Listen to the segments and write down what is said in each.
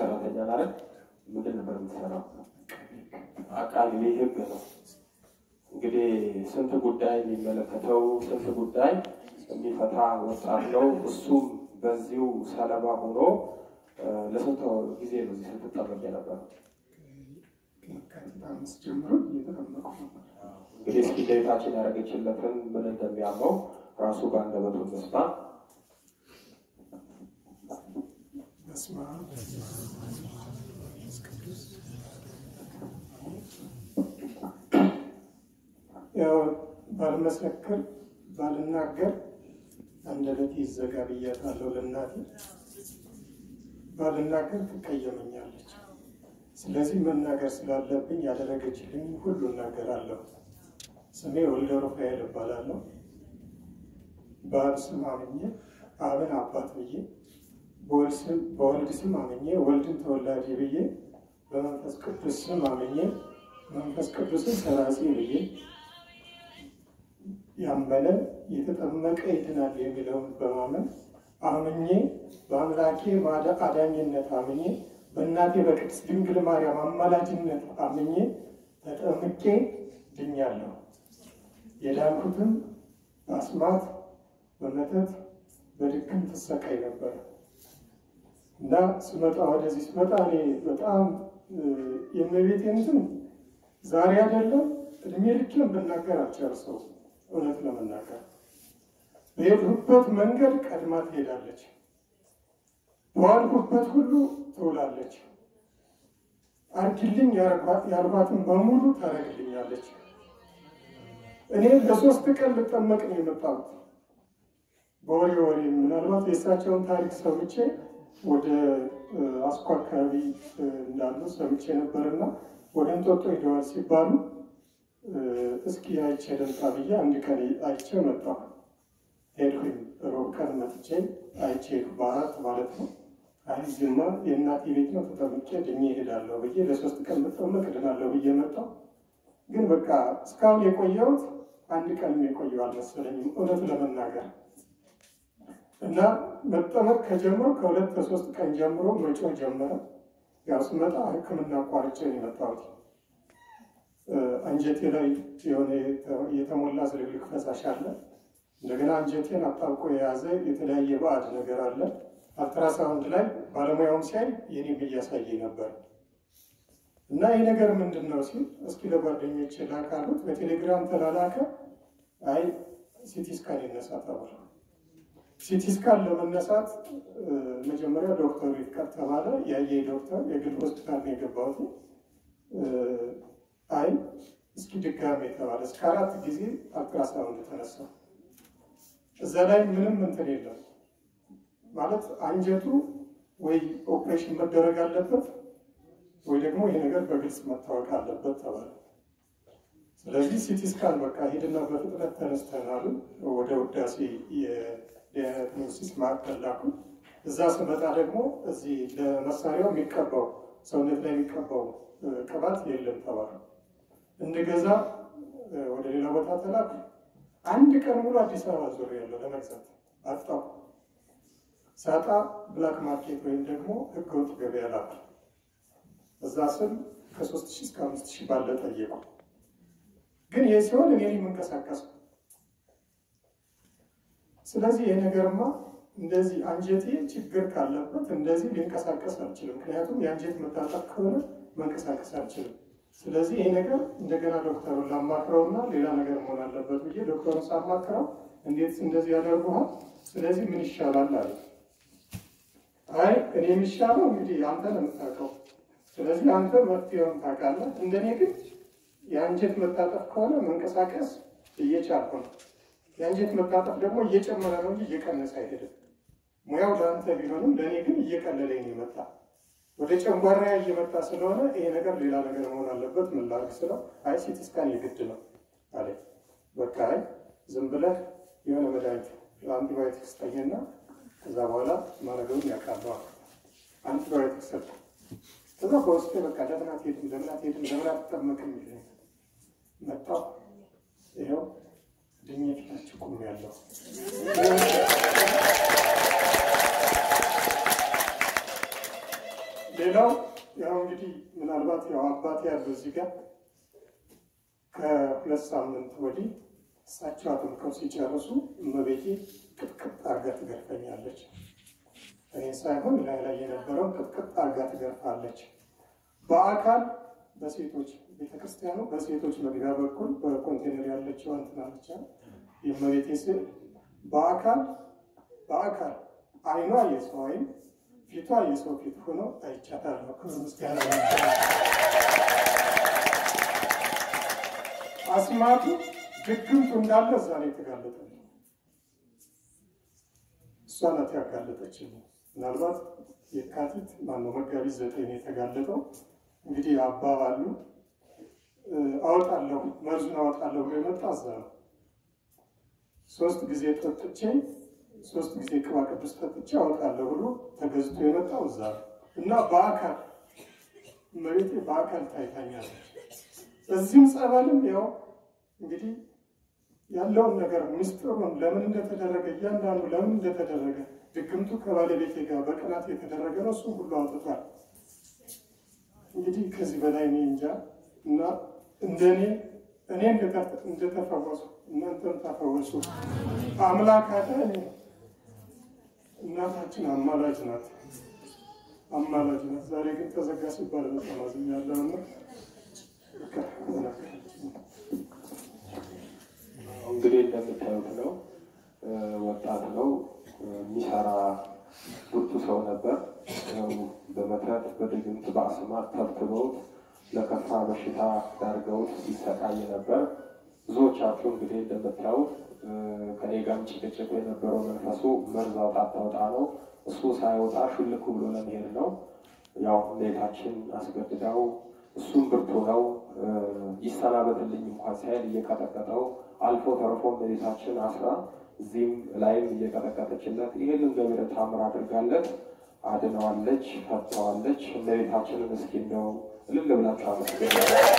ሰራተኛ ናረግ ምንድን ነበር የምትሰራው? አቃቢ ህግ ነው። እንግዲህ ስንት ጉዳይ የሚመለከተው ስንት ጉዳይ የሚፈታ ወጣት ነው። እሱም በዚሁ ሰለባ ሆኖ ለስንት ጊዜ ነው እዚህ ስትጠመቅ የነበረው? ከየካቲት አምስት ጀምሮ እየተጠመቁ ነበር። እንግዲህ እስኪ ጌታችን ያደረገችለትን ምን እንደሚያመው ራሱ በአንደበቱ እንስማ። በስመ አብ ወመንፈስ ቅዱስ ያው ባልመሰክር ባልናገር አንደበቴ ይዘጋ ብያታለሁ ለእናቴ። ባልናገር ትቀየመኛለች። ስለዚህ መናገር ስላለብኝ ያደረገችልኝ ሁሉ እናገራለሁ። ስሜ ወልደ ሩፋኤል እባላለሁ። በአብ ስም አምኜ አብን አባት ብዬ በወልድ ስም አምኜ ወልድን ተወላጅ ብዬ በመንፈስ ቅዱስ ስም አምኜ መንፈስ ቅዱስን ሰራጺ ብዬ ያመነ የተጠመቀ ይድናል የሚለውን በማመን አምኜ በአምላኬ ማዳ- አዳኝነት አምኜ በእናቴ በቅድስት ድንግል ማርያም አማላጅነት አምኜ ተጠምቄ ድኛለሁ። የዳንኩትም በአስማት በመተት በድግም ትሰቃይ ነበር እና ስመጣ ወደዚህ ስመጣ እኔ በጣም የእመቤቴን ስም ዛሬ አይደለም እድሜ ልኬን ብናገር አልጨርሰው። እውነት ለመናገር በሄድሁበት መንገድ ቀድማ ትሄዳለች፣ በዋልሁበት ሁሉ ትውላለች። አርጊልኝ ያልኳትን በሙሉ ታደርግልኛለች። እኔ ለሶስት ቀን ልጠመቅ ነው የመጣሁት። በወሬ ወሬ ምናልባት የእሳቸውን ታሪክ ሰምቼ ወደ አስኮ አካባቢ እንዳሉ ሰምቼ ነበርና ወደ እንጦጦ ሄደዋል ሲባሉ እስኪ አይቼ ልምጣ ብዬ አንድ ቀን አይቼ መጣሁ። ሄድኩኝ። ሮብ ቀን መጥቼ አይቼ ሄድኩ። በአራት ማለት ነው። አይ እዚህማ የእናቴ ቤት ነው ተጠምቄ ድኜ እሄዳለሁ ብዬ ለሶስት ቀን መጠመቅ እድናለሁ ብዬ መጣሁ። ግን በቃ እስካሁን የቆየሁት አንድ ቀንም የቆየው አልመሰለኝም እውነት ለመናገር እና መጠመቅ ከጀምሮ ከሁለት ከሶስት ቀን ጀምሮ መጮህ ጀመረ። ያው ስመጣ ሕክምና አቋርጬ ነው የመጣሁት። አንጀቴ ላይ የሆነ የተሞላ ዝልግልግ ፈሳሽ አለ። እንደገና አንጀቴን አጣብቆ የያዘ የተለያየ ባዕድ ነገር አለ። አልትራሳውንድ ላይ ባለሙያውም ሲያይ የኔም እያሳየ ነበር እና ይህ ነገር ምንድን ነው ሲል እስኪ ለጓደኞች ላካሉት በቴሌግራም ተላላከ። አይ ሲቲ ስካን ይነሳ ተባለ። ሲቲ ስካን ለመነሳት መጀመሪያ ዶክተሩ ይፍቀር ተባለ። ያየ ዶክተር የግል ሆስፒታል ነው የገባሁት። አይ እስኪ ድጋሜ ተባለ። እስከ አራት ጊዜ አልትራሳውንድ ተነሳ። እዛ ላይ ምንም እንትን የለም ማለት አንጀቱ ወይ ኦፕሬሽን መደረግ አለበት ወይ ደግሞ ይሄ ነገር በግልጽ መታወቅ አለበት ተባለ። ስለዚህ ሲቲ ስካን በቃ ሄድና በፍጥነት ተነስተናሉ። ወደ ውዳሴ የዲያግኖሲስ ማዕከል ላኩ። እዛ ስመጣ ደግሞ እዚህ ለመሳሪያው የሚቀባው ሰውነት ላይ የሚቀባው ቅባት የለም ተባለ። እንድገዛ ወደ ሌላ ቦታ ተላኩ። አንድ ቀን ሙሉ አዲስ አበባ ዞር ያለው ለመግዛት አጣሁ። ሳጣ ብላክ ማርኬት ወይም ደግሞ ህገወጥ ገበያ ላኩ። እዛ ስም ከሶስት ሺህ እስከ አምስት ሺህ ባለ ጠየቁ። ግን ይህ ሲሆን እኔ የምንቀሳቀሱ ስለዚህ ይህ ነገርማ እንደዚህ አንጀቴ ችግር ካለበት እንደዚህ ሊንቀሳቀስ አልችልም። ምክንያቱም የአንጀት መታጠፍ ከሆነ መንቀሳቀስ አልችልም። ስለዚህ ይህ ነገር እንደገና ዶክተሩን ላማክረውና ሌላ ነገር መሆን አለበት ብዬ ዶክተሩን ሳማክረው እንዴት እንደዚህ ያደርጉሃል? ስለዚህ ምን ይሻላል አለ። አይ እኔ የሚሻለው እንግዲህ አንተ ነው የምታውቀው። ስለዚህ አንተ መፍትሄውን ታውቃለህ። እንደኔ ግን የአንጀት መታጠፍ ከሆነ መንቀሳቀስ እየቻልኩ ነው። የአንጀት መታጠፍ ደግሞ እየጨመረ ነው እንጂ እየቀነሰ አይሄድም። ሙያው ለአንተ ቢሆንም ለእኔ ግን እየቀለለኝ ነው የመጣ ወደ ጨንጓራ እየመጣ ስለሆነ ይሄ ነገር ሌላ ነገር መሆን አለበት። ምን ላድርግ ስለው አይ ሲቲ ስካን የግድ ነው አለ። በቃ አይ ዝም ብለህ የሆነ መድኃኒት አንቲባዮቲክ ስጠኝና ከዛ በኋላ ማድረገውን ያውቃለዋል። አንቲባዮቲክ ሰጠ። ከዛ በውስጤ በቃ ለምን አትሄድም ለምን አትሄድም ለምን አትጠመቅም የሚል መጣሁ። ይኸው ድኜ ፊታችሁ ቁም ያለው ሌላው ያው እንግዲህ ምናልባት ያው አባቴ ያለው እዚህ ጋር ከሁለት ሳምንት ወዲህ እሳቸው አጥምቀው ሲጨርሱ እመቤቴ ቅጥቅጥ አርጋ ትገርፈኛለች። እኔ ሳይሆን ላይ ላይ የነበረው ቅጥቅጥ አርጋ ትገርፋለች። በአካል በሴቶች ቤተክርስቲያኑ በሴቶች መግቢያ በኩል በኮንቴነር ያለችው እንትና ብቻ የእመቤቴ ስዕል በአካል በአካል አይኗ የሰው አይን ፊቷ የሰው ፊት ሆኖ አይቻታለሁ። ክብር ምስጋና አስማቱ ድግምቱ እንዳለ እዛ ላይ የተጋለጠ እሷ ናት ያጋለጠችኝ። ምናልባት የካቲት ማነው መጋቢት ዘጠኝ የተጋለጠው እንግዲህ አባባሉ አወጣለሁ መርዙን አወጣለሁ ብሎ የመጣ እዛ ነው። ሶስት ጊዜ ጠጥቼ ሶስት ጊዜ ቅባ ቅዱስ ጠጥቼ አወጣለሁ ብሎ ተገዝቶ የመጣው እዛ ነው እና በአካል እመቤቴ በአካል ታይታኛለች። እዚህም ጸበልም ያው እንግዲህ ያለውን ነገር ምስጢሩን ለምን እንደተደረገ እያንዳንዱ ለምን እንደተደረገ ድግምቱ ከባለቤቴ ጋር በቅናት የተደረገ ነው። እሱም ሁሉ አውጥቷል። እንግዲህ ከዚህ በላይ እኔ እንጃ እና እንደኔ እኔ እንደተፈወሱ እናንተም ተፈወሱ። አምላክ አለ እኔ እናታችን አማላጅ ናት፣ አማላጅ ናት። ዛሬ ግን ተዘጋ ሲባል በጣም አዝኛለሁ እና እንግዲህ እንደምታዩት ነው። ወጣት ነው፣ የሚሰራ ብርቱ ሰው ነበር። ያው በመተት በድግምት በአስማት ተብትበውት ለከፋ በሽታ ዳርገውት ሲሰቃይ ነበር። ብዙዎቻችሁ እንግዲህ እንደምታዩት ከኔ ጋርም ጭቅጭቁ የነበረው መንፈሱ መርዝ አውጣ አታውጣ ነው። እሱ ሳይወጣ ሹልክ ብሎ ለመሄድ ነው። ያው እመቤታችን አስገድዳው እሱም ብርቱ ነው ይሰናበትልኝ እንኳን ሳይል እየቀጠቀጠው አልፎ ተርፎ እመቤታችን አስራ እዚህም ላይም እየቀጠቀጠችለት ይህንን ገቢረ ተአምር አድርጋለት አድነዋለች፣ ፈተዋለች። እመቤታችንን እስኪ እንደው እልል ብላችሁ አመስገን።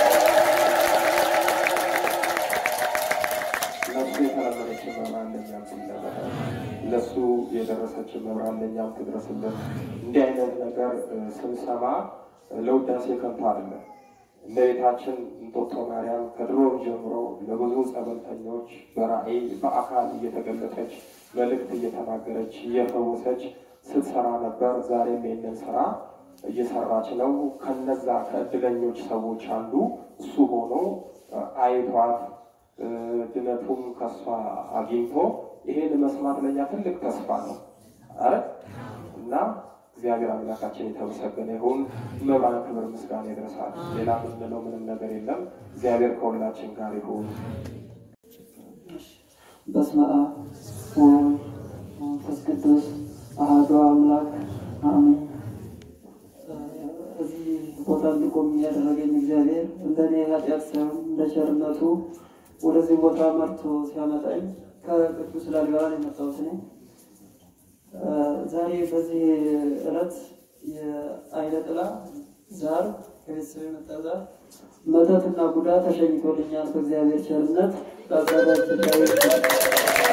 ለሱ የተለመነችን መብራን ለእኛም ትለመደ፣ ለሱ የደረሰችን መብራን ለእኛም ትድረስልን። እንዲህ አይነት ነገር ስንሰማ ለውዳሴ ከንቱ አይደለም። እመቤታችን እንጦጦ ማርያም ከድሮ ጀምሮ ለብዙ ጸበልተኞች በራእይ በአካል እየተገለጠች መልእክት እየተናገረች እየፈወሰች ስትሰራ ነበር። ዛሬም ይህንን ስራ እየሰራች ነው። ከነዛ ከእድለኞች ሰዎች አንዱ እሱ ሆኖ አይቷት ድነቱም ከሷ አግኝቶ ይሄን መስማት ለኛ ትልቅ ተስፋ ነው አረ እና እግዚአብሔር አምላካችን የተመሰገነ ይሁን። መብራን ክብር ምስጋና ይድረሳል። ሌላ ምንለው ምንም ነገር የለም። እግዚአብሔር ከሁላችን ጋር ይሁን። በስመ አብ ወወልድ ወመንፈስ ቅዱስ አሐዱ አምላክ አሜን። እዚህ ቦታ እንድቆም ያደረገኝ እግዚአብሔር እንደኔ ኃጢአት ሳይሆን እንደ ቸርነቱ ወደዚህ ቦታ መርቶ ሲያመጣኝ ከቅዱስ ላሊበላ ነው የመጣሁት እኔ። ዛሬ በዚህ ዕለት የአይነ ጥላ ዛር ከቤተሰብ የመጣ ዛር መተትና ቡዳ ተሸኝቶልኛል በእግዚአብሔር ቸርነት በአባታችን ላይ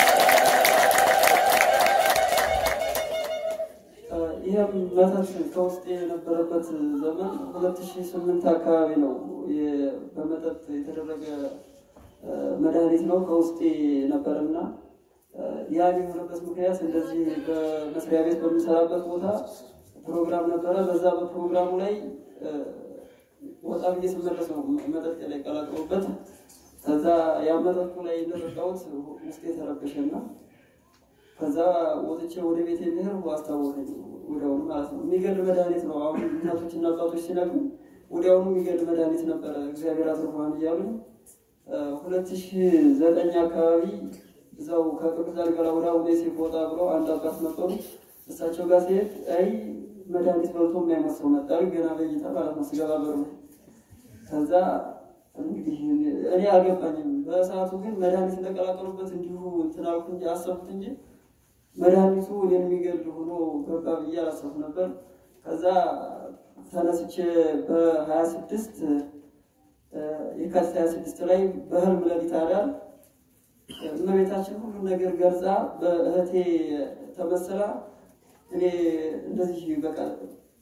ይህም መተት ከውስጥ የነበረበት ዘመን ሁለት ሺህ ስምንት አካባቢ ነው። በመጠጥ የተደረገ መድኃኒት ነው ከውስጤ ነበርና ያ የሆነበት ምክንያት እንደዚህ በመስሪያ ቤት በምሰራበት ቦታ ፕሮግራም ነበረ። በዛ በፕሮግራሙ ላይ ወጣ ብዬ ስመለስ ነው መጠጥ ላይ ቀላቅሎበት ከዛ ያ መጠጡ ላይ እንደጠጣሁት ውስጤ ተረበሸና ከዛ ወጥቼ ወደ ቤት የሚሄድ አስታወቀኝ። ወዲያውኑ ማለት ነው። የሚገል መድኃኒት ነው። አሁን እናቶችና አባቶች ሲነግሩ ወዲያውኑ የሚገል መድኃኒት ነበረ። እግዚአብሔር አትርፏን እያሉ ሁለት ሺህ ዘጠኝ አካባቢ እዛው ከቅዱስ ላሊበላ ወደ አቡነ ዮሴፍ ወጣ ብለው አንድ አባት ነበሩ። እሳቸው ጋር ሲሄድ አይ መድኃኒት በልቶ የማይሞት ሰው መጣ ገና በይታ ማለት ነው ስገባ በሩ ከዛ እንግዲህ እኔ አልገባኝም። በሰዓቱ ግን መድኃኒት እንደቀላቀሉበት እንዲሁ እንትን አልኩ እንጂ አሰብኩት እንጂ መድኃኒቱ እኔን የሚገል ሆኖ ገባ ብዬ አላሰብኩ ነበር። ከዛ ተነስቼ በሀያ ስድስት የካቲት ሀያ ስድስት ላይ በህልም ሌሊት አዳር እመቤታችን ሁሉን ነገር ገርጻ በእህቴ ተመስላ እኔ እንደዚህ በቃ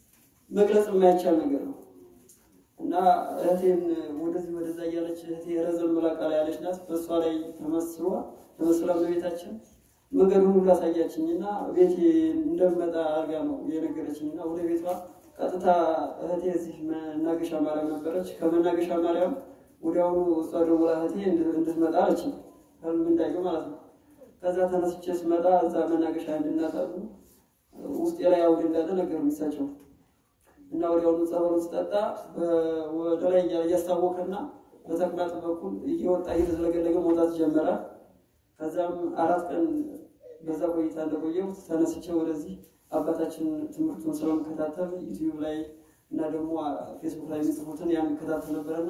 መግለጽ የማይቻል ነገር ነው እና እህቴን ወደዚህ ወደዛ እያለች እህቴ ረዘም ብላ ቃል ያለች ናት። በእሷ ላይ ተመስሏ ተመስላ በቤታችን መንገዱን ሁሉ አሳያችኝ እና ቤቴ እንደምመጣ አድርጋ ነው የነገረችኝ እና ወደ ቤቷ ቀጥታ እህቴ እዚህ መናገሻ ማርያም ነበረች። ከመናገሻ ማርያም ወዲያውኑ እሷ ደውላ እህቴ እንድትመጣ አለችኝ። ህልም እንዳየሁ ማለት ነው። ከዛ ተነስቼ ስመጣ እዛ መናገሻ እንድናት አሉ ውስጤ ላይ አውድ እንዳለ ነገሩኝ እሳቸው እና ወዲያውኑ ጸበሉ ስጠጣ ወደ ላይ እያስታወቀና በተቅማጥ በኩል እየወጣ እየተዘለገለገ መውጣት ጀመረ። ከዛም አራት ቀን በዛ ቆይታ እንደቆየው ተነስቼ ወደዚህ አባታችን ትምህርቱን ስለምከታተል ዩቲዩብ ላይ እና ደግሞ ፌስቡክ ላይ የሚጽፉትን ያን ከታተል ነበረና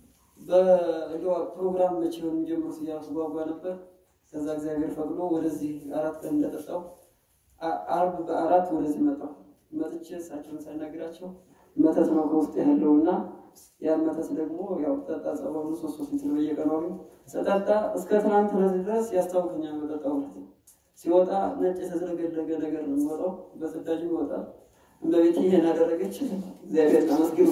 በፕሮግራም መቼ ነው የሚጀምሩት እያልኩ ጓጓ ነበር። ከዛ እግዚአብሔር ፈቅዶ ወደዚህ አራት ቀን እንደጠጣው አርብ በአራት ወደዚህ መጣሁ። መጥቼ እሳቸውን ሳናግራቸው መተት ነው ከውስጥ ያለው እና ያን መተት ደግሞ ያው ጠጣ ጸበሉ ሶስት ሶስት ሊትር በየቀኑ ስጠጣ እስከ ትናንት ድረስ ያስታውከኛል። መጠጣው ሲወጣ ነጭ የተዘረገለገ ነገር ነው የሚወጣው፣ በጽዳጅ ይወጣል። እመቤቴ ይሄን አደረገች። እግዚአብሔር ተመስገን።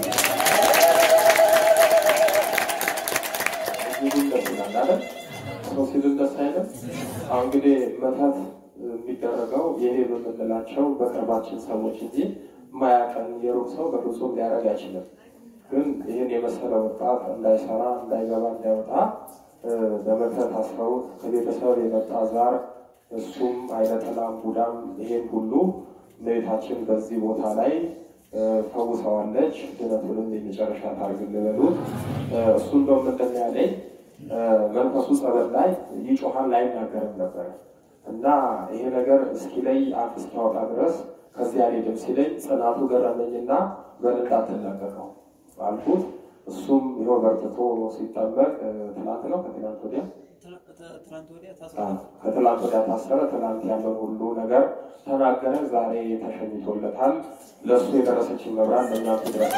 ሰው ሲል ደስ አይልም። አሁን እንግዲህ መተት የሚደረገው ይሄ በምንላቸው በቅርባችን ሰዎች እንጂ ማያቀን የሩቅ ሰው በፍጹም ሊያደርግ አይችልም። ግን ይህን የመሰለ ወጣት እንዳይሰራ እንዳይገባ እንዳይወጣ በመተት አስረውት ከቤተሰብ የመጣ ዛር እሱም አይነጥላም ቡዳም ይሄን ሁሉ እመቤታችን በዚህ ቦታ ላይ ፈውሰዋለች። ድነቱንም የመጨረሻ ታርግልን በሉት። እሱ እንደው ምንድን ነው ያለኝ መንፈሱ ጸበል ላይ ይጮሃል አይናገርም ነበር እና ይሄ ነገር እስኪለይ አፍ እስኪያወጣ ድረስ ከዚህ አልሄድም ሲለኝ ጽናቱ ገረመኝና በል እንዳትለቀቀው አልኩት። እሱም ይኸው በርትቶ ሲጠመቅ ትናንት ነው ከትናንት ወዲያ ከትላንት ወዲያ ታሰረ። ትላንት ያለውን ሁሉ ነገር ተናገረ። ዛሬ ተሸኝቶለታል። ለእሱ የደረሰችን መብራት ለእኛም ትድረስ።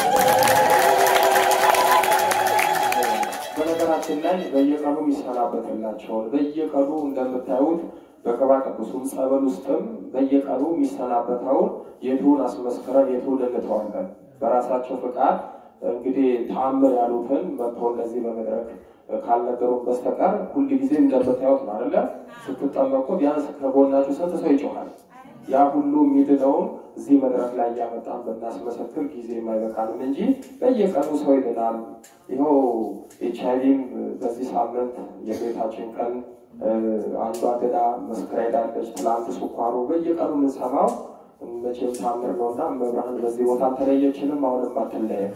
በነገራችን ላይ በየቀኑ የሚሰናበትላቸውን በየቀኑ እንደምታዩት በቅባ ቅዱሱም ጸበል ውስጥም በየቀኑ የሚሰናበተውን የቱን አስመስክረን የቱን እንተዋለን። በራሳቸው ፍቃድ እንግዲህ ተአምር ያሉትን መጥቶ እንደዚህ በመድረክ ካልነገሩን በስተቀር ሁል ጊዜ እንደምታዩት ነው አይደለ? ስትጠመቁ ቢያንስ ከጎናችሁ ስንት ሰው ይጮሃል? ያ ሁሉ የሚድነውን እዚህ መድረክ ላይ እያመጣን ብናስመሰክር ጊዜ የማይበቃንም እንጂ በየቀኑ ሰው ይድናል። ይኸው ኤች አይቪም በዚህ ሳምንት የቤታችን ቀን አንዷ ገዳ መስክራ ሄዳለች። ትላንት ስኳሩ በየቀኑ የምንሰማው መቼም ታምር ነው እና መብርሃን በዚህ ቦታ አልተለየችንም፣ አሁንም አትለየም።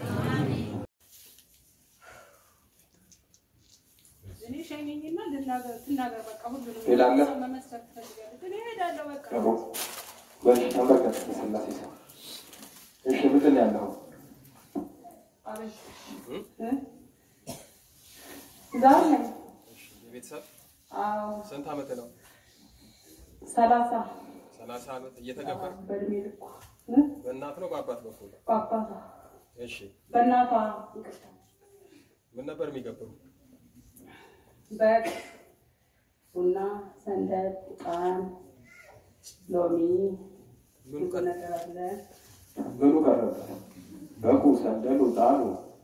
ሄዳለህ በሽ ተመልከት፣ ስላሴ ሰው እሺ፣ ምንድን ያለው ቤተሰብ ስንት ዓመት ነው? ሰላሳ ሰላሳ ዓመት እየተገበር በእድሜ ልኩ በእናት ነው በአባት በኩል? በአባቷ እሺ፣ በእናቷ ይቅርታ ምን ነበር የሚገብሩ? በግ፣ ቡና፣ ሰንደል፣ ዕጣን፣ ሎሚ ምኑ ብዙ ቀረ? ነገር አለ። ምኑ ቀረበ? በቁ ሰንደሉ፣ ጣኑ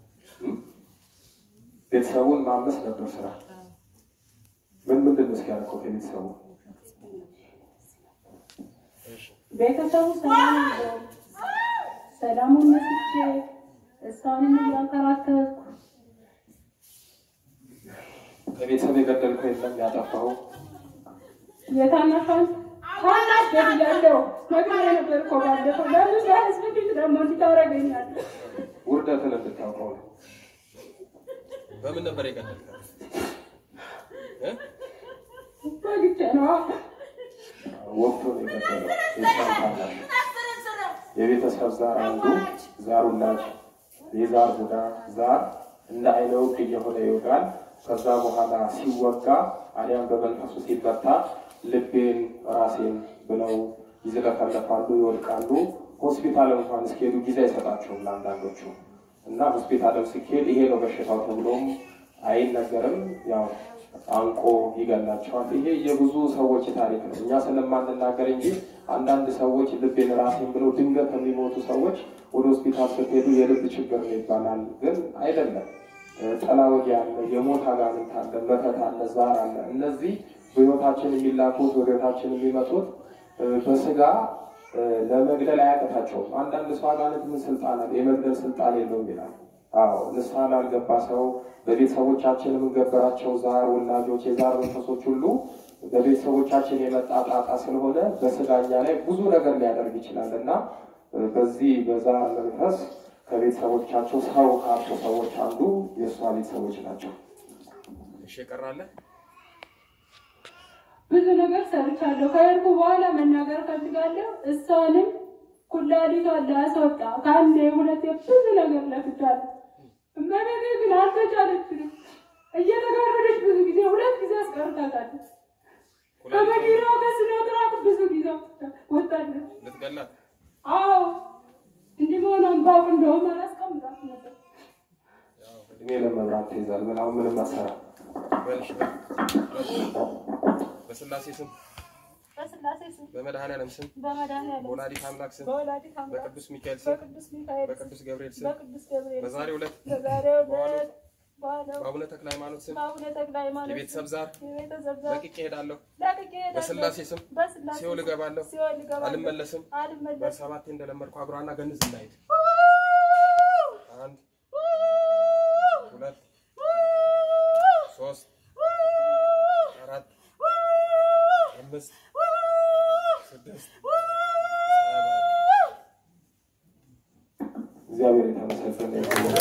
ቤተሰቡን ማመስ ነበር ስራ። ምን ምንድን ነው እስኪያደርገው ከቤተሰቡ? ቤተሰቡ ሰላም ይዘው ሰላሙን መስቼ እሷንም እያንከራከርኩ ከቤተሰብ የገደልከው የለም ያጠፋው? የታናሿን ታናሽ ገድያለሁ ነግሬ ነበር እኮ ባለፈው። ለምን በህዝብ ፊት ደግሞ እንዲህ ታደርገኛለህ? ውርደትን እንድታውቀው ነው። በምን ነበር የገደልከው? እ? በግቼ ነዋ። ወቅቱ ነው የገደለው። የእሷን ታናሽ የቤተሰብ ዛር አንዱ ዛር ውላጅ የዛር ቡዳ ዛር እንደ አይነ ውግ እየሆነ ይወጋል። ከዛ በኋላ ሲወጋ አሊያም በመንፈሱ ሲመታ ልቤን ራሴን ብለው ይዝለፈለፋሉ፣ ይወድቃሉ። ሆስፒታል እንኳን እስኪሄዱ ጊዜ አይሰጣቸውም ለአንዳንዶቹ እና ሆስፒታልም ሲኬድ ይሄ ነው በሽታው ተብሎም አይነገርም። ያው አንቆ ይገላቸዋል። ይሄ የብዙ ሰዎች ታሪክ ነው። እኛ ስለማንናገር እንጂ አንዳንድ ሰዎች ልቤን ራሴን ብለው ድንገት የሚሞቱ ሰዎች ወደ ሆስፒታል ስትሄዱ የልብ ችግር ነው ይባላል። ግን አይደለም። ጥላ ወጊ አለ፣ የሞት አጋንንት አለ፣ መተት አለ፣ ዛር አለ። እነዚህ በህይወታችን የሚላኩት ወደ ህይወታችን የሚመጡት በስጋ ለመግደል አያቅታቸውም። አንዳንድ ሰው አጋንንት ምን ስልጣን አለ? የመግደል ስልጣን የለውም ይላል። አዎ ንስሐ ላልገባ ሰው በቤተሰቦቻችን የምንገበራቸው ዛር ወላጆች፣ የዛር መንፈሶች ሁሉ በቤተሰቦቻችን የመጣ ጣጣ ስለሆነ በስጋኛ ላይ ብዙ ነገር ሊያደርግ ይችላል እና በዚህ በዛር መንፈስ ከቤተሰቦቻቸው ሰው ካጡ ሰዎች አንዱ የእሷ ቤተሰቦች ናቸው። እሺ ቀራለ ብዙ ነገር ሰርቻለሁ። ከሄድኩ በኋላ መናገር ፈልጋለሁ። እሷንም ኩላሊቷን ላስወጣ ከአንዴ ሁለቴ ብዙ ነገር ለፍቻለሁ። እመቤቴ ግን አልተቻለችንም። እየተጋረደች ብዙ ጊዜ ሁለት ጊዜ አስቀርታታለች። ከመኪናው ከስነጥራቅ ብዙ ጊዜ ወጣለች። ልትገላት አዎ እንዲህ መሆኗን ባውቅ እንደውም አላስቀምጣት ነበር። እድሜ ለመብራት ትይዛል። ምን አሁን ምንም አሰራ በልሽ በስላሴ ስም በስላሴ ስም በመድኃኔዓለም ስም በመድኃኒዓለም በወላዲተ አምላክ ስም በወላዲተ አምላክ በቅዱስ ሚካኤል ስም በቅዱስ ሚካኤል ስም በቅዱስ ገብርኤል ስም በቅዱስ ገብርኤል ስም በዛሬው ዕለት በዛሬው ዕለት ባለው በአቡነ ተክለ ሃይማኖት ስም በአቡነ ተክለ ሃይማኖት የቤተሰብ ዛር የቤተሰብ ዛር ለቅቄ እሄዳለሁ። ለቅቄ እሄዳለሁ። በስላሴ ስም በስላሴ ሲኦል ስም እገባለሁ። ሲኦል እገባለሁ። አልመለስም። አልመለስም። በሰባቴ እንደለመድኩ አብሯና ገንዝ እናሄድ። አንድ ሁለት ሶስት አራት አምስት ስድስት ሰባት እግዚአብሔር የተመሰገነ ይሁን።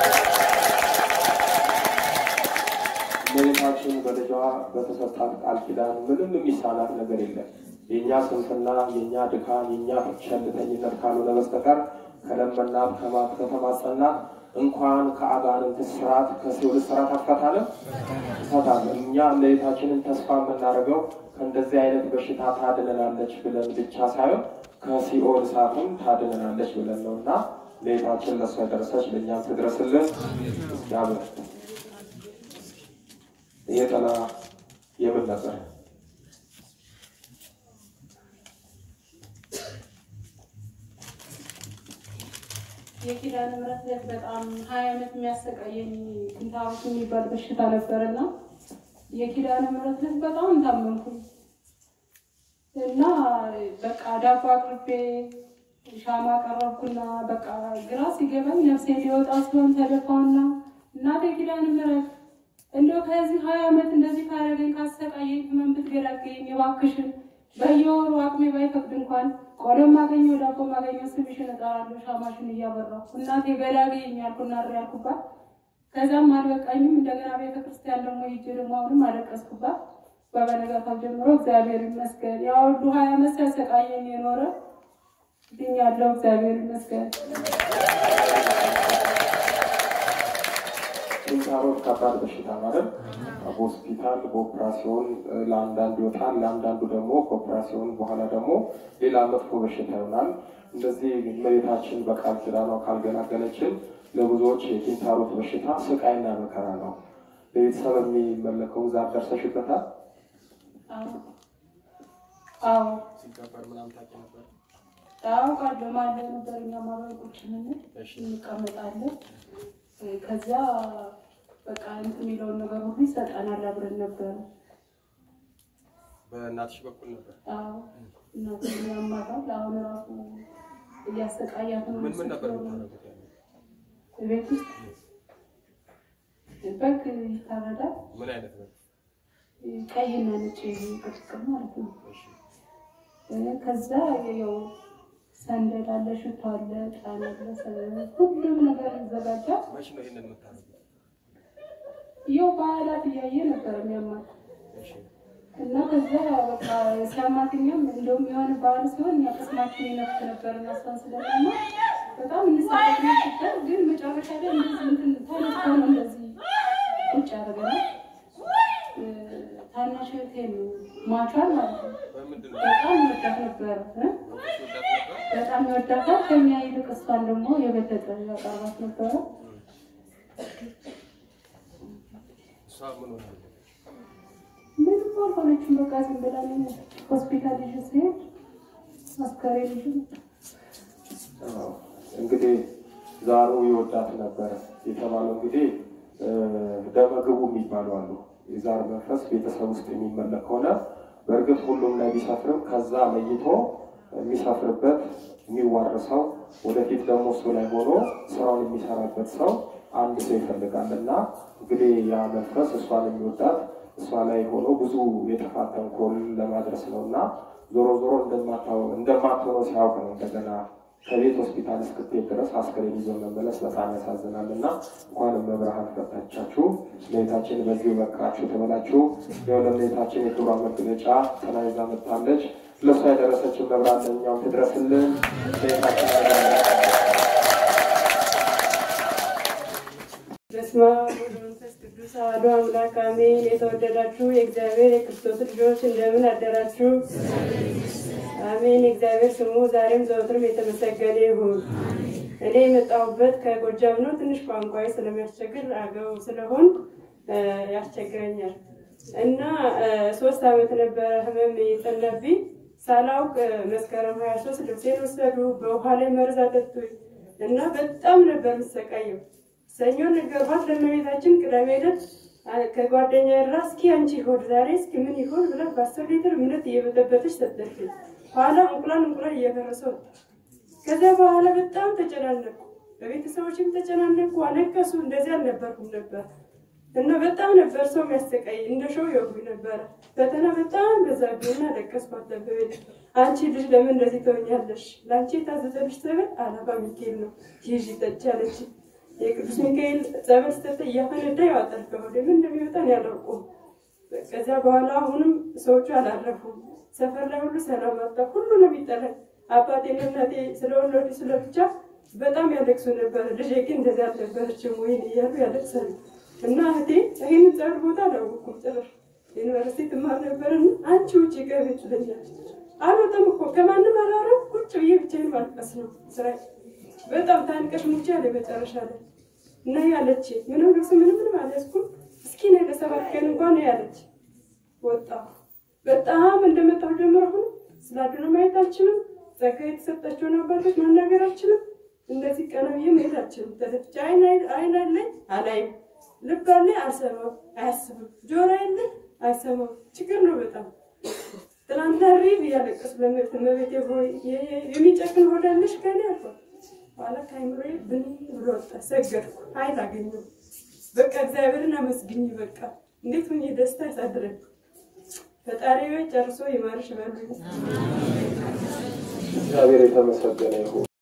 እመቤታችን በልጇ በተሰጣት ቃል ኪዳን ምንም የሚሳናት ነገር የለም። የእኛ ስንፍና፣ የእኛ ድካም፣ የእኛ ቸልተኝነት ካልሆነ በስተቀር ከለመናት ከማት ከተማጸናት እንኳን ከአጋንንት ስርዓት ከሲኦል ስርዓት አትፈታንም ትፈታለን። እኛ እመቤታችንን ተስፋ የምናደርገው ከእንደዚህ አይነት በሽታ ታድነናለች ብለን ብቻ ሳይሆን ከሲኦል እሳትም ታድነናለች ብለን ነው እና እመቤታችን ለእሷ የደረሰች ለእኛም ትድረስልን። ያብር ይሄ ጥላ የምን ነበር? የኪዳነ ምሕረት ዕለት በጣም ሀያ ዓመት የሚያሰቃየኝ ክንታሮት የሚባል በሽታ ነበርና የኪዳነ ምሕረት ዕለት በጣም ታመምኩኝ እና በቃ ዳቦ አቅርቤ ሻማ ቀረብኩና በቃ ግራ ሲገባኝ ነፍሴ ሊወጣ ሲሆን ተደፋውና እናቴ ኪዳነ ምሕረት እንደው ከዚህ ሀያ ዓመት እንደዚህ ካረገኝ ካሰቃየኝ ህመም ብትገላገኝ እባክሽን በየወሩ አቅሜ ባይፈቅድ እንኳን ቆሎም ማገኘው ዳቦ ማገኘው ስምሽን እጠራለሁ ሻማሽን እያበራሁ እናቴ ገላገኝ ያልኩና እሪ ያልኩባት። ከዛም አልበቃኝም እንደገና ቤተ ክርስቲያን ደግሞ ሂጅ ደግሞ አሁንም አለቀስኩባት። በበነጋታው ጀምሮ እግዚአብሔር ይመስገን ያ ሁሉ ሀያ ዓመት ሲያሰቃየኝ የኖረ ድኛለሁ። እግዚአብሔር ይመስገን። ኪንታሮት ከባድ በሽታ ማለት በሆስፒታል በኦፕራሲዮን ለአንዳንዱ ይወጣል፣ ለአንዳንዱ ደግሞ ከኦፕራሲዮን በኋላ ደግሞ ሌላ መጥፎ በሽታ ይሆናል። እንደዚህ እመቤታችን በቃል ኪዳኗ ካልገላገለችን ለብዙዎች የኪንታሮት በሽታ ስቃይና መከራ ነው። በቤተሰብ የሚመለከው ዛር ደርሰሽበታል? አዎ አዎ ሲገበር ምናምን ታውቂ ነበር? አውቃለሁ። ማለት ነበር እኛ ማህበር ቁጭ ስንል እሺ እንቀመጣለን። ከዚያ በቃ እንትን የሚለውን ነገር ሁሉ ይሰጠናል። አብረን ነበረ። በእናትሽ በኩል ነበር። አዎ እናትን ያማራል። አሁን ራሱ እያሰቃያት ነው። ምን ምን ነበር የምታደርጉት? ያኔ? ቤት ውስጥ በግ ይታረዳል። ምን አይነት ነው? ቀይና ነጭ ቅርቅር ማለት ነው። እሺ ከዛ ያው ሰንደል አለ፣ ሽቶ አለ፣ ጣን አለ፣ ሰ- ሁሉም ነገር ይዘጋጃል። መች ነው ይሄንን የምታደርጉት? ይኸው በዓላት እያየ ነበር የሚያማት እሺ እና ከዛ በቃ ሲያማትኛም እንደውም የሆነ በዓል ሲሆን እኛ ቅስማችን ይነፍት ነበር እና እሷን ስለሚያማ በጣም እንሳቀቅ ነበር። ግን መጨረሻ ላይ እንደዚህ እንትን ተነስቶ ነው እንደዚህ ቁጭ ያደረገናል። እ፣ ታናሽ እህቴ ነው ማቿን ማለት ነው። በምንድን ነው? በጣም ይወዳት ነበረ እ? መንፈስ ወዳት ነበር? በጣም ይወዳታል። ከኛ ይልቅ እሷን ደግሞ የበለጠ ያቀርባት ነበረ። እሷ ምን ሆናለች? ምንም አልሆነችም። በቃ ዝም ብላ ነው ሆስፒታል ይዤ ስሄድ አስከሬን ልጅ አዎ። እንግዲህ ዛሩ ይወዳት ነበረ የተባለው እንግዲህ እ፣ ደመግቡ የሚባሉ አሉ። የዛር መንፈስ ቤተሰብ ውስጥ የሚመለክ ከሆነ በእርግጥ ሁሉም ላይ ቢሰፍርም ከዛ ለይቶ የሚሰፍርበት የሚዋርሰው ወደፊት ደግሞ እሱ ላይ ሆኖ ስራውን የሚሰራበት ሰው አንድ ሰው ይፈልጋል እና እንግዲህ ያ መንፈስ እሷን የሚወዳት እሷ ላይ ሆኖ ብዙ የጥፋት ተንኮል ለማድረስ ነው እና ዞሮ ዞሮ እንደማታው- እንደማትሆነው ሲያውቅ ነው እንደገና ከቤት ሆስፒታል እስክትሄድ ድረስ አስከሬን ይዞ መመለስ በጣም ያሳዝናል እና እንኳንም መብርሃን ፈታቻችሁ ለቤታችን በዚሁ በቃችሁ ተበላችሁ። የወለቤታችን የክብሯ መገለጫ ጥላ ይዛ መጥታለች። ለእሷ የደረሰችን መብራት ለእኛም ትድረስልን። ለቤታችን በስመ አብ ወወልድ ወመንፈስ ቅዱስ አሐዱ አምላክ አሜን። የተወደዳችሁ የእግዚአብሔር የክርስቶስ ልጆች እንደምን አደራችሁ? አሜን። የእግዚአብሔር ስሙ ዛሬም ዘወትርም የተመሰገነ ይሁን። እኔ የመጣሁበት ከጎጃም ነው። ትንሽ ቋንቋዬ ስለሚያስቸግር አገው ስለሆን እ፣ ያስቸግረኛል እና እ፣ ሶስት ዓመት ነበረ ህመም የጸናብኝ ሳላውቅ እ፣ መስከረም ሀያ ሶስት ልብሴን ወሰዱ። በውሃ ላይ መርዝ አጠጡኝ እና በጣም ነበር የምሰቃየው። ሰኞ ነገርኳት ለእመቤታችን። ቅዳሜ ዕለት አ- ከጓደኛ ራ እስኪ አንቺ ሆድ ዛሬ እስኪ ምን ይሆን ብላ በአስር ሊትር እምነት እየበጠበጠች ሰጠችኝ። ኋላ እንቁላል እንቁላል እየፈረሰ ወጣ። ከዚያ በኋላ በጣም ተጨናነቁ፣ በቤተሰቦችም ተጨናነቁ፣ አለቀሱ። እንደዚህ አልነበርኩም ነበር እና በጣም ነበር ሰው የሚያሰቃይ እንደ ሾው ይወጉኝ ነበረ። ፈተና በጣም በዛብኝና አለቀስኩ። አጠበበች አንቺ ልጅ ለምን እንደዚህ ትሆኛለሽ? ለአንቺ የታዘዘልሽ ጸበል አላባ ሚካኤል ነው ይዥ ጠጪ አለች። የቅዱስ ሚካኤል ጸበል ስተተ እያፈነዳ ያወጣል ከሆዴ ምን እንደሚወጣን ያላውቁ። ከዚያ በኋላ አሁንም ሰዎቹ አላረፉም። ሰፈር ላይ ሁሉ ሰላም አጣ። ሁሉ ነው የሚጠላኝ። አባቴና እናቴ ስለወለዱ ስለብቻ በጣም ያለቅሱ ነበር። ልጄ ግን እንደዚህ አልነበረችም ወይን እያሉ ያለቅሳሉ። እና እህቴ ይህን ጸበል ቦታ አላወኩም ጭራሽ ዩኒቨርሲቲ ትማር ነበርና አንቺ ውጭ ገቢ ትለኛለች። አልወጣም እኮ ከማንም አላወራም። ቁጭ ብዬ ብቻዬን ማልቀስ ነው ስራዬ። በጣም ታንቀሽ ሙቼ ያለ መጨረሻ ላይ እና ያለች ምንም ልብስ ምንም ምንም አልያዝኩም። እስኪ ነይ ለሰባት ቀን እንኳን ያለች ወጣ በጣም እንደመጣሁ ጀምሮ አሁን ስላድነ ማየት አልችልም። ጸጋ የተሰጣቸውን አባቶች ማናገር አልችልም። እንደዚህ ቀና ብዬ መሄድ አልችልም። ተደፍቼ አይን አይን አለኝ አላይም፣ ልብ አለኝ አልሰማም፣ አያስብም፣ ጆሮ አለኝ አይሰማም። ችግር ነው በጣም ትናንትና ሪብ እያለቀስ ለመብት መቤቴ ሆይ የሚጨክን ሆዳለሽ ከኔ አልኳት። ኋላ ከአይምሮዬ ብን ብሎ ወጣ። ሰገድኩ፣ ኃይል አገኘሁ። በቃ እግዚአብሔርን አመስግኝ። በቃ እንዴት ሁኜ ደስታ ያሳድረኝ ፈጣሪ ጨርሶ ይማርሽ በሉኝ። እግዚአብሔር የተመሰገነ ይሁን።